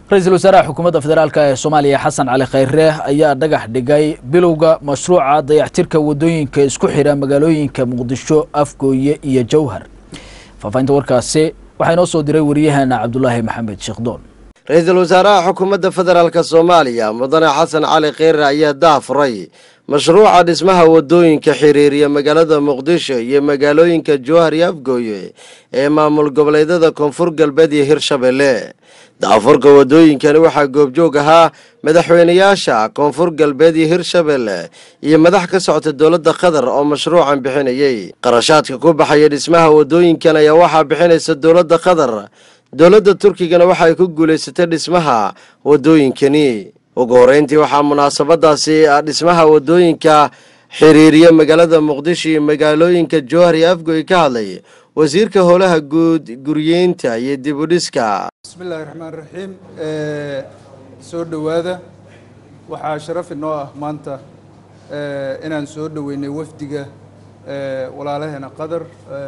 ra-iisul wasaaraha xukuumadda federaalk ee soomaaliya xasan cali khayre ayaa dhagax dhigay bilowga mashruuca dayactirka wadooyinka isku xidha magaalooyinka muqdisho afgooye iyo jowhar faahfaahinta warkaasi waxaa inoo soo diray wariyaheena cabdulaahi maxamed sheekhdoon ra-iisul wasaaraha xukuumadda federaalk soomaaliya mudane xasan cali kheyre ayaa daafuray mashruuca dhismaha wadooyinka xiriiriya magaalada muqdisho iyo magaalooyinka jowhar iyo afgooye ee maamul goboleedyada koonfur galbeed iyo hirshabelle daafurka wadooyinkani waxaa goobjoog ahaa madaxweynayaasha koonfur galbeed iyo hirshabelle iyo madax ka socota dowladda qatar oo mashruucan bixinayay qarashaadka ku baxaya dhismaha wadooyinkan ayaa waxaa bixinaysa dowladda qatar dowladda turkigana waxa ay ku guulaysatay dhismaha wadooyinkani ugu horeyntii waxaa munaasabadaasi dhismaha wadooyinka xiriiriya magaalada muqdisho iyo magaalooyinka jowhar iyo afgoy ka hadlay wasiirka howlaha guud guryeynta iyo dib u dhiska bismillahi raxmaan raxiim soo dhowaada waxaa sharaf inoo ah maanta inaan soo dhoweynay wafdiga walaalaheena qatar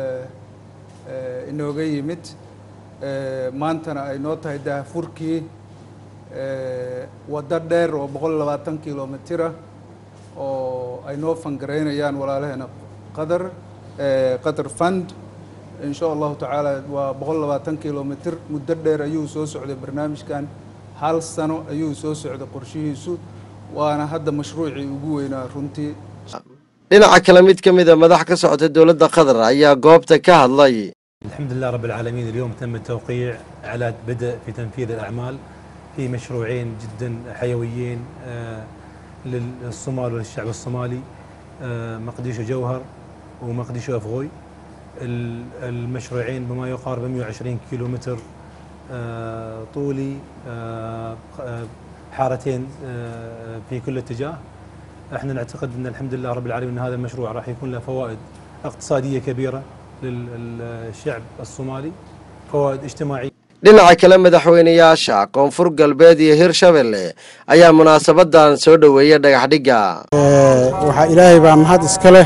inooga yimid maantana ay noo tahay daahfurkii waddo dheer oo boqol labaatan kilomitira oo ay noo fangaraynayaan walaalaheena qatar qatar fund in sha allahu tacaala waa boqol labaatan kilomitr muddo dheer ayuu soo socday barnaamijkan hal sano ayuu soo socday qorshihiisu waana hadda mashruucii ugu weynaa runtii dhinaca kale mid ka mida madax ka socota dowladda qatar ayaa goobta ka hadlay الحمد لله رب العالمين اليوم تم التوقيع على بدء في تنفيذ الأعمال في مشروعين جدا حيويين للصومال وللشعب الصومالي مقديشو جوهر ومقديشو أفغوي المشروعين بما يقارب 120 كيلو متر طولي حارتين في كل اتجاه احنا نعتقد ان الحمد لله رب العالمين ان هذا المشروع راح يكون له فوائد اقتصاديه كبيره للشعب الصومالي فوائد اجتماعيه dhinaca kale madaxweynayaasha koonfur galbeed iyo hirshabelle ayaa munaasabadan soo dhoweeya dhagaxdhigga waxaa ilaahay baa mahad iska leh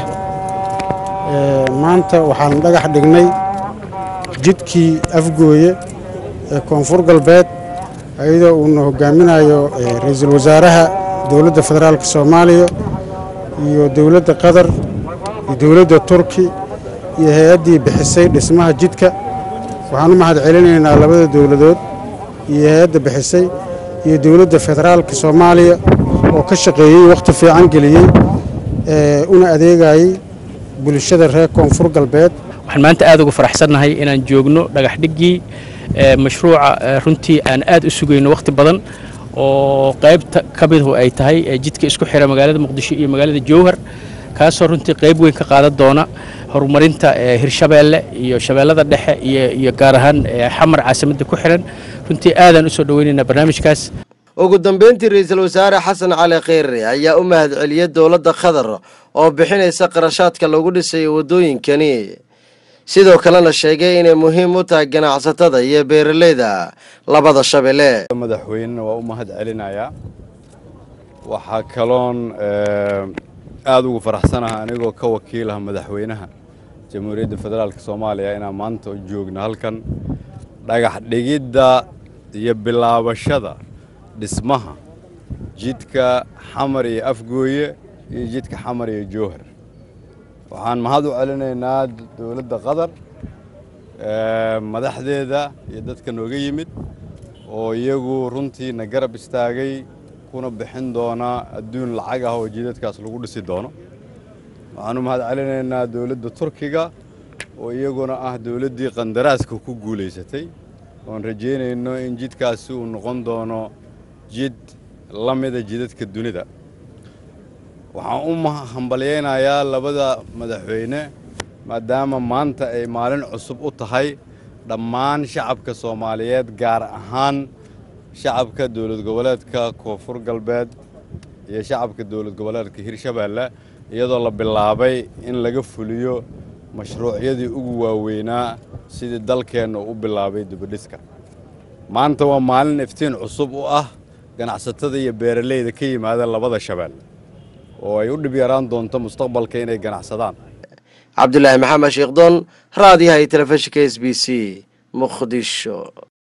maanta waxaan dhagax dhignay jidkii afgooye ee koonfur galbeed iyadoo uuna hogaaminayo ra-iisul wasaaraha dowladda federaalk soomaaliya iyo dowladda qatar iyo dowladda turki iyo hay-addii bixisay dhismaha jidka waxaan u mahad celinaynaa labada dowladood iyo hay-adda bixisay iyo dowladda federaalka soomaaliya oo ka shaqeeyey wakhti fiican geliyey una adeegayey bulshada reer koonfur galbeed waxaan maanta aad ugu faraxsannahay inaan joogno dhagax dhiggii mashruuca runtii aan aad u sugayno wakhti badan oo qaybta ka midu ay tahay jidka isku xira magaalada muqdisho iyo magaalada jowhar kaasoo runtii qayb weyn ka qaadan doona horumarinta hirshabeelle iyo shabeellada dhexe iyo gaar ahaan xamar caasimadda ku xiran runtii aadaan u soo dhoweynaynaa barnaamijkaas ugu dambeyntii ra-iisul wasaare xasan cali kheyre ayaa u mahad celiyey dowladda qatar oo bixinaysa qarashaadka lagu dhisayo waddooyinkani sidoo kalena sheegay inay muhiim u tahay ganacsatada iyo beeraleyda labada shabeelle madaxweynena waa u mahad celinayaa waxaa kaloon aada ugu faraxsanaha anigoo ka wakiilaha madaxweynaha jamhuuriyadda federaalk soomaaliya inaan maanta u joogno halkan dhagax dhigidda iyo bilaabashada dhismaha jidka xamar iyo afgooye iyo jidka xamar iyo jowhar waxaan mahad u celinaynaa dowladda qatar madaxdeeda iyo dadka nooga yimid oo iyagu runtiina garab istaagay kuna bixin doona adduun lacag ah oo jidadkaas lagu dhisi doono waxaan u mahad celinaynaa dowladda turkiga oo iyaguna ah dowladdii qandaraaska ku guulaysatay oon rajaynayno in jidkaasi uu noqon doono jid la mida jidadka dunida waxaan u hambalyaynayaa labada madaxweyne maadaama maanta ay maalin cusub u tahay dhammaan shacabka soomaaliyeed gaar ahaan shacabka dowlad goboleedka koonfur galbeed iyo shacabka dowlad goboleedka hirshabeelle iyadoo la bilaabay in laga fuliyo mashruucyadii ugu waaweynaa sidii dalkeenna u bilaabay dibadhiska maanta waa maalin iftiin cusub u ah ganacsatada iyo beeraleyda ka yimaada labada shabeelle oo ay u dhib yaraan doonto mustaqbalka inay ganacsadaan cabdulaahi maxamed sheekhdon raadiyaha iyo telefishinka s b c muqdisho